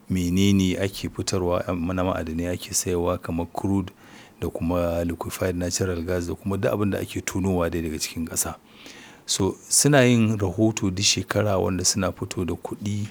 menene ake fitarwa na ma'adanai ake sayarwa kamar crude da kuma liquefied natural gas da kuma duk abin da ake tonowa dai daga cikin ƙasa. So suna yin rahoto duk shekara wanda suna fito da kuɗi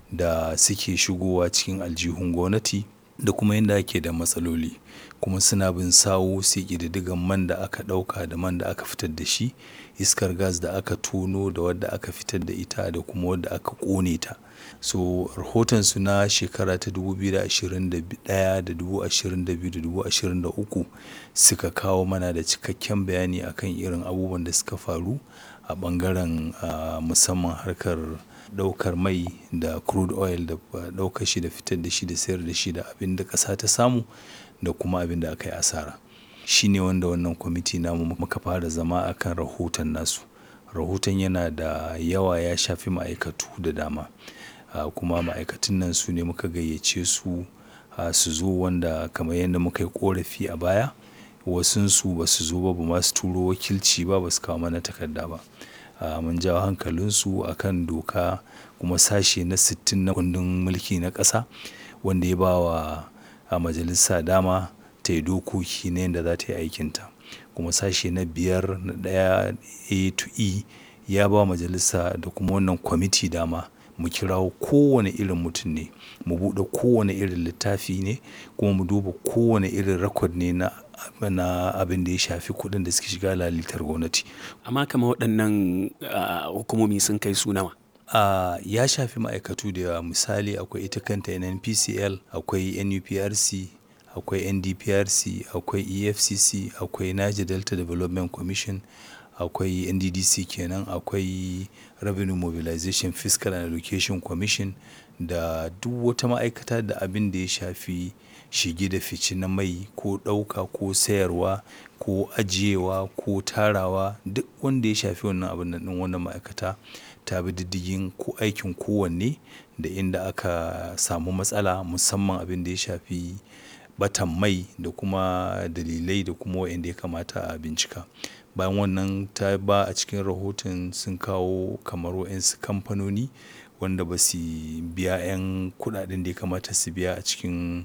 da suke shigowa cikin aljihun gwamnati da kuma yanda ake da matsaloli. Kuma suna bin sawu su yi ƙididdigan man da aka ɗauka da man da aka fitar da shi, iskar gas da aka tono da wadda aka fitar da ita da kuma wadda aka ƙone ta. So rahotonsu na shekara ta dubu biyu da ashirin da ɗaya da dubu ashirin da biyu da dubu ashirin da uku suka kawo mana da cikakken bayani akan irin abubuwan da suka faru a ɓangaren ah musamman harkar ɗaukar mai da crude oil da ɗaukar shi da fitar da shi da sayar da shi da abin da ƙasa ta samu da kuma abin da aka yi asara. Shi ne wanda wannan kwamiti namu muka fara zama a kan rahoton nasu. Rahoton yana da yawa ya shafi ma'aikatu da dama. Ah kuma ma'aikatun nan su ne muka gayyace su ah su zo wanda kamar yadda muka yi ƙorafi a baya wasunsu ba su zo ba, ba ma su turo wakilci ba, ba su kawo mana takarda ba. Ah mun jawo hankalinsu a kan doka kuma sashe na sittin na kundin mulki na ƙasa wanda ya ba wa majalisa dama ta yi dokoki na yanda za ta yi aikinta. Kuma sashe na biyar na ɗaya A to E ya ba wa majalisa da kuma wannan kwamiti dama mu kirawo kowane irin mutum ne, mu buɗe kowane irin littafi ne kuma mu duba kowane irin record ne na na abin da ya shafi kuɗin da suke shiga lalitar gwamnati. Amma kamar waɗannan ah hukumomi sun kai su nawa? Ah ya shafi ma'aikatu da yawa. Misali akwai ita kanta NNPCL, akwai NUPRC, akwai NDPRC, akwai EFCC, akwai Niger Delta Development Commission, akwai NDDC kenan, akwai Revenue Mobilization Fiscal and Allocation Commission da duk wata ma'aikata da abin da ya shafi shige da fice na mai ko ɗauka ko sayarwa ko ajiyewa ko tarawa duk wanda ya shafi wannan abun nan ɗin wannan ma'aikata ta bi diddigin ko aikin kowanne da inda aka samu matsala musamman abin da ya shafi ɓatan mai da kuma dalilai da kuma wa'inda ya kamata a bincika. Bayan wannan ta ba a cikin rahoton sun kawo kamar wa'yansu kamfanoni wanda ba su biya 'yan kuɗaɗen da ya kamata su biya a cikin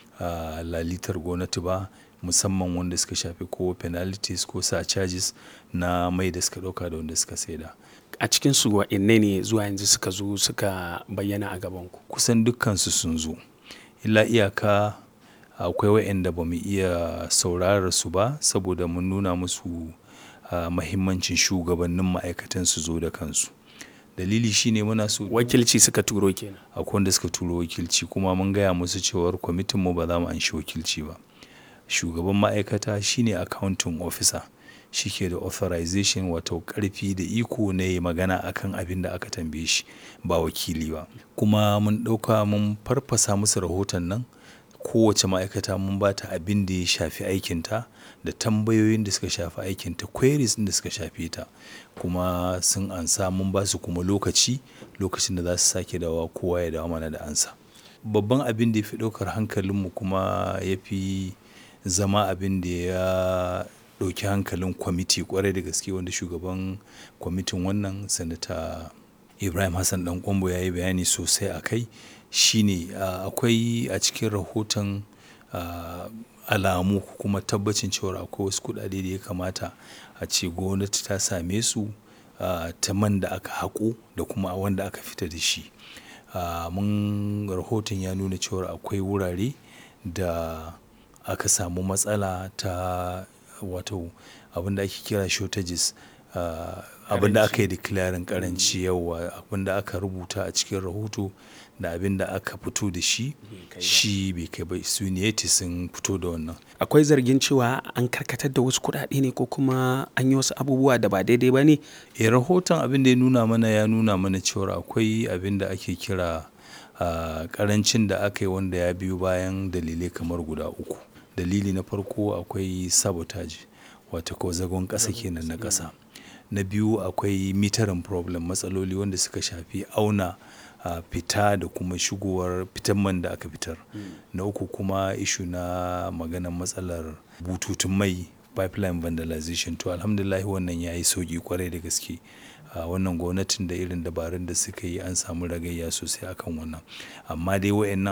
ah lalitar gwamnati ba musamman wanda suka shafi ko penalties ko surcharges na mai da suka ɗauka da wanda suka saida. A cikinsu waɗanne ne zuwa yanzu suka zo suka bayyana a gabanku? Kusan dukkansu sun zo. Illa iyaka akwai wa'yanda ba mu iya saurarar su ba saboda mun nuna musu ah mahimmancin shugabannin ma'aikatan su zo da kansu. Dalili shi ne muna so Wakilci suka turo kenan. akwai wanda suka turo wakilci kuma mun gaya musu cewar kwamitinmu ba za mu anshi wakilci ba. Shugaban ma'aikata shi ne accounting officer. Shi ke da authorization wato ƙarfi da iko na yayi magana a kan abin da aka tambaye shi ba wakili ba. Kuma mun ɗauka mun farfasa musu rahoton nan kowace ma'aikata mun ba ta abin da ya shafi aikinta da tambayoyin da suka shafi aikinta queries ɗin da suka shafe ta. Kuma sun ansa mun ba su kuma lokaci, lokacin da za su sake dawowa kowa ya dawo mana da amsa. Babban abin da ya fi ɗaukar hankalinmu kuma ya fi zama abin da ya ɗauki hankalin kwamiti ƙwarai da gaske wanda shugaban kwamitin wannan Sanata Ibrahim Hassan Ɗan Ƙwairo ya yi bayani sosai a kai shine ah akwai a cikin rahoton ah alamu kuma tabbacin cewar akwai wasu kuɗaɗe da ya kamata a ce gwamnati ta same su ah ta man da aka haƙo da kuma wanda aka fita da shi. Ah mun rahoton ya nuna cewar akwai wurare da aka samu matsala ta wato abin da ake kira shortages ah abin da aka yi declaring ƙaranci yauwa abin da aka rubuta a cikin rahoto da abin da aka fito da shi shi bai kai ba su ne sun fito da wannan. Akwai zargin cewa an karkatar da wasu kuɗaɗe ne ko kuma an yi wasu abubuwa da ba daidai ba ne? Eh rahoton abin da ya nuna mana ya nuna mana cewar akwai abin da ake kira ah ƙarancin da aka yi wanda ya biyo bayan dalilai kamar guda uku. Dalili na farko akwai sabotage wato ko zagon ƙasa kenan na ƙasa. Na biyu akwai metering problem matsaloli wanda suka shafi auna ah fita da kuma shigowar fitan man da aka fitar. Na uku kuma issue na maganan matsalar bututun mai pipeline vandalization to Alhamdulillah wannan ya yi sauƙi ƙwarai da gaske. Ah wannan gwamnatin da irin dabarun da suka yi an samu ragayya sosai a kan wannan. Amma dai wa'yannan